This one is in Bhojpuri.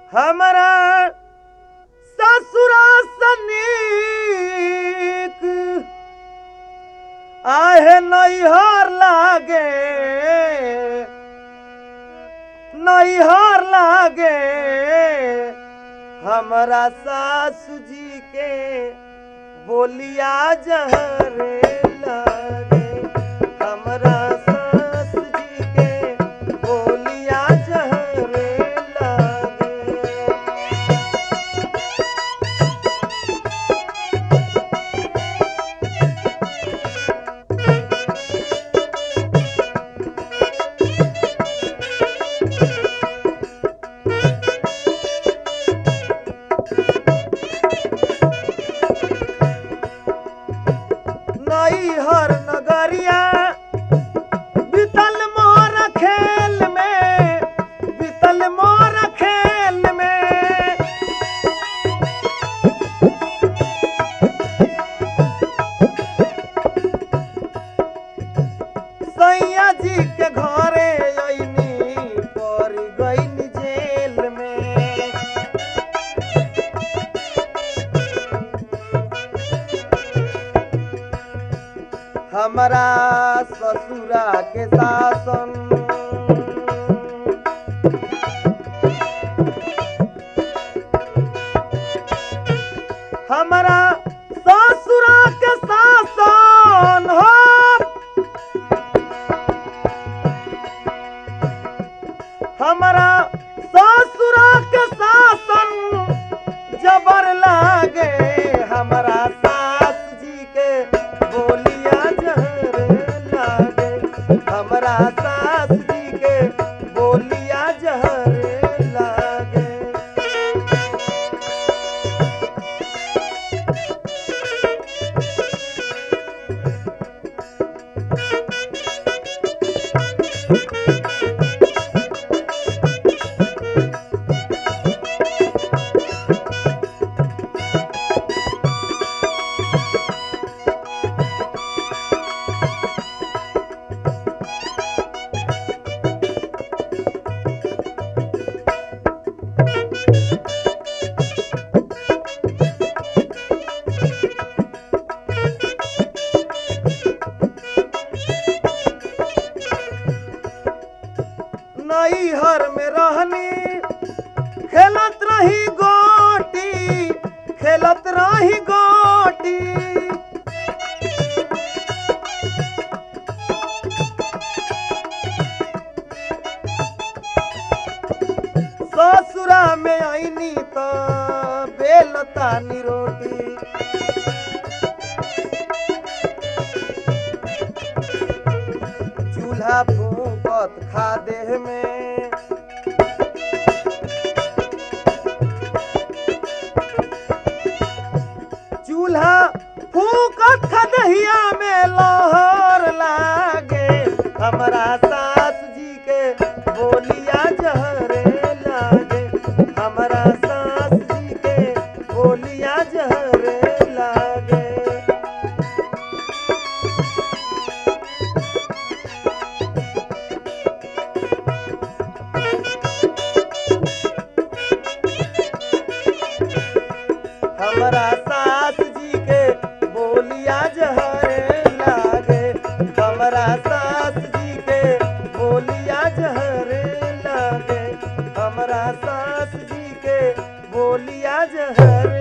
हमरा ससुरा सनीक आहे नैहर लागे नैहर लागे हमरा सासु जी के बोलिया जहरे लागे हमरा सासु जी के बोलिया जहरे लागे नैहर नगरिया बीतल मोर खेल में बीतल मोर खेल में सैया जी के घरे अइनी पर गइनी जेल में हमरा ससुरा के शासन हमरा ससुरा के शासन हो हमरा ससुरा के शासन जबर लागे हमरा सास जी के बोलिया जहर लागे हमरा सास जी के बोलिया जहर लागे नैहर में रहनी खेलत रही गोटी खेलत रही गोटी ससुरा में आईनी तो बेलतानी रोटी चूल्हा फूकत खा देह में चूल्हा फूकत खदहिया में लहर लागे हमरा सास जी के बोलिया जहरे लागे हमरा सास जी के बोलिया जहरे लागे हमरा सास जी के बोलिया जहरे लागे हमरा सास जी के बोलिया जहरे लागे हमरा सास जी के बोलिया जहरे